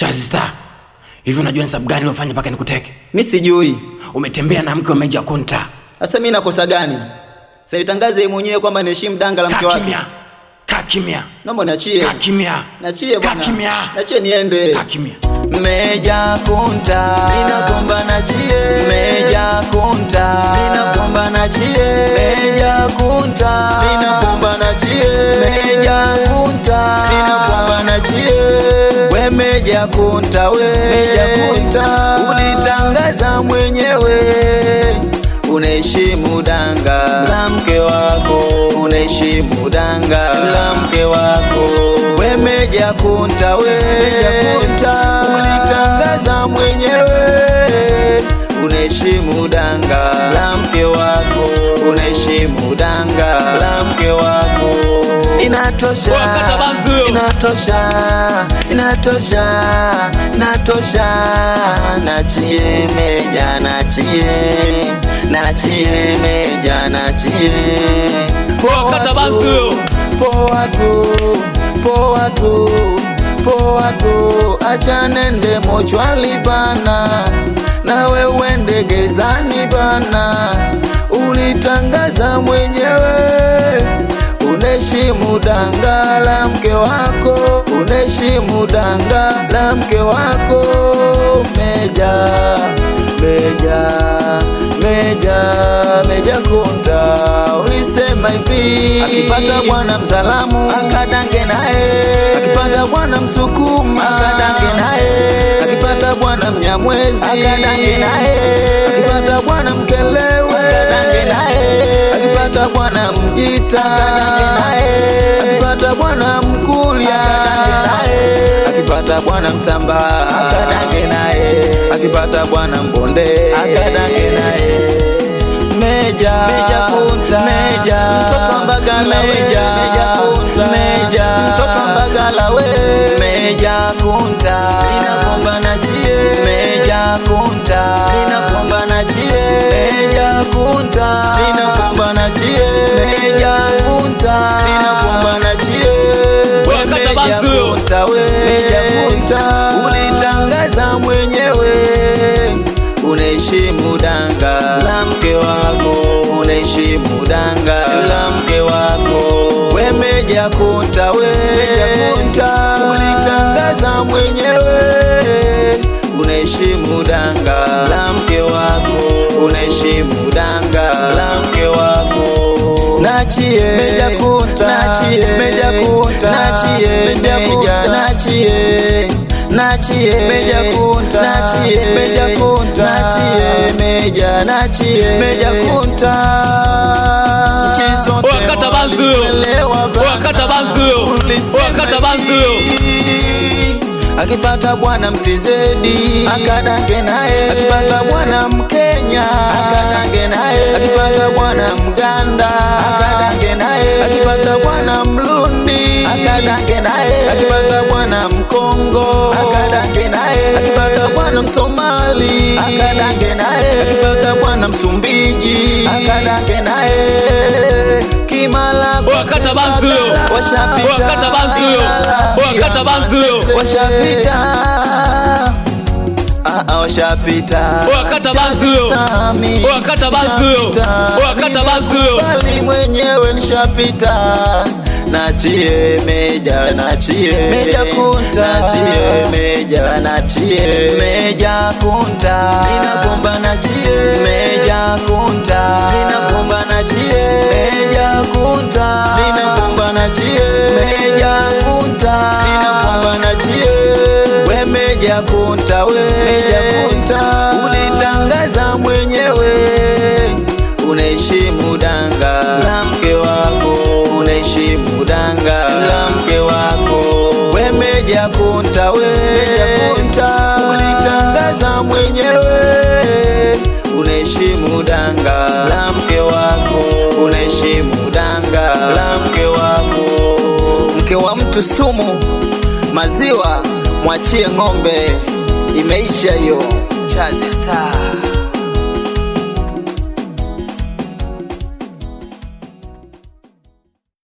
Chazi Star, hivi unajua ni sababu gani uliofanya mpaka nikuteke? Mi sijui. Umetembea na mke wa Meja Kunta. Sasa mi nakosa gani? Sasa itangaze yeye mwenyewe kwamba niheshimu danga la mke Kaa wake. kimya, kaa kimya, Naomba niachie. kaa kimya, Nachie kaa bwana. kimya, Nachie niende. kaa kimya. Meja Kunta. Ninakomba nachie. Meja Kunta. Ninakomba nachie. Meja Kunta. Ninakomba nachie. Meja Kunta. Ninakomba nachie. We Meja Kunta we. Meja Kunta. Ulitangaza mwenyewe. Unaheshimu danga la mke wako, unaheshimu danga la mke wako. We Meja Kunta we, Meja Kunta, ulitangaza mwenyewe. Unaheshimu danga la mke wako, unaheshimu danga la mke wako. Inatosha, Wakata banzu. inatosha, inatosha, inatosha. Nachie Meja, nachie, nachie Meja, nachie. Wakata banzu. Poa tu, poa tu, poa tu, acha nende mochwali bana, nawe uende gezani bana, ulitangaza mwenyewe unaheshimu danga la mke wako, unaheshimu danga la mke wako. Meja, Meja, Meja, Meja Kunta, ulisema hivi, akipata bwana mzalamu akadange naye, akipata bwana msukuma akadange naye, akipata bwana mnyamwezi akadange naye, akipata bwana mkelewe akadange naye, akipata bwana mjita akadange naye, akipata bwana mkulia akadange naye, akipata bwana msamba akadange naye, akipata bwana mbonde akadange naye. Meja, Meja Kunta, Meja, mtoto wa Mbagala we, Meja, Meja Kunta, Meja, mtoto wa Mbagala we, Meja Kunta, ninakomba na chie, Meja Kunta, ninakomba na chie, Meja Kunta, ninakomba na chie, Meja Kunta, ninakomba na chie, we Wakata Meja banzu. Kunta we, Meja Kunta, ulitangaza mwenyewe unaheshimu danga la mke wako, unaheshimu danga la mke wako. We Meja Kunta we, Meja Kunta, ulitangaza mwenyewe unaheshimu danga la mke wako, unaheshimu danga la mke wako. Nachie Meja Kunta, nachie Meja Kunta, nachie Meja Kunta, nachie nachie Meja Kunta, nachie Meja Kunta, nachie Meja, nachie Meja Kunta. Nchi zote Wakata banzu. walielewa bana. Wakata banzu. Ulisema Wakata banzu. hivi. Akipata bwana mtizedi akadange naye, akipata bwana Mkenya akadange naye, akipata bwana Mganda akadange naye, akipata bwana Mlundi akadange naye, akipata bwana Mkongo akadange naye, akipata bwana Msomali akadange naye, akipata bwana Msumbiji akadange naye, Kimala Wakata banzu. washapita, Wakata banzu. Kimala, Wakata banzu. washapita Ah, ah, washapita Wakata banzu. Chastami, Wakata banzu. washapita. Wakata banzu. Bali mwenyewe nishapita nachie meja nachie meja kunta nachie meja nachie meja kunta ninakomba nachie meja kunta ninakomba nachie meja kunta ninakomba nachie meja kunta ninakomba nachie we Meja Kunta we Meja Kunta ulitangaza mwenyewe unaheshimu danga la mke wako unaheshimu danga la mke wako we Meja Kunta we Meja Kunta ulitangaza mwenyewe unaheshimu danga la mke wako unaheshimu danga la mke wako mke wa mtu sumu maziwa mwachie ng'ombe imeisha hiyo chazi star